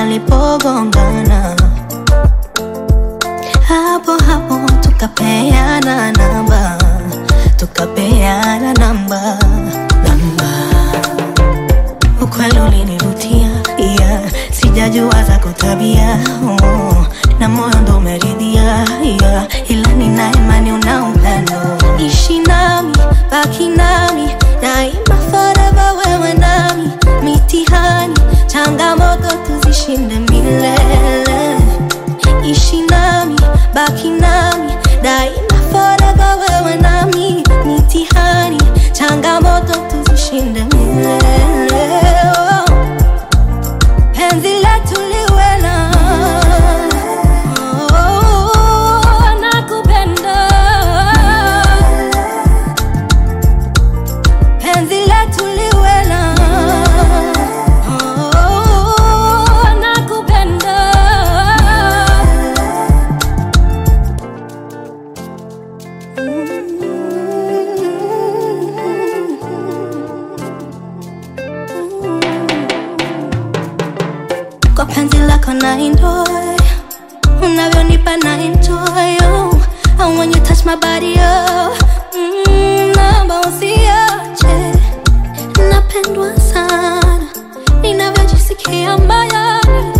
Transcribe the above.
palipogongana, hapo hapo tukapeana namba, tukapeana namba, namba. Ukweli ulinivutia, yeah. Sijajua za kutabia oh. na moyo ndo umeridhia yeah. ila nina imani una upendo, ishi nami, baki nami daima, forever wewe nami, mitihani changamoto tuzishinde milele, ishi nami, baki nami daima, forever wewe nami, mitihani changamoto tuzishinde milele oh. Penzi letu liwe na oh, nakupenda. Penzi letu liwe na oh, nakupenda. Kwa penzi lako na enjoy Unavyonipa na enjoy oh. And when you touch my body oh. mm, Naomba usiache Napendwa sana Ninavyojisikia moyoni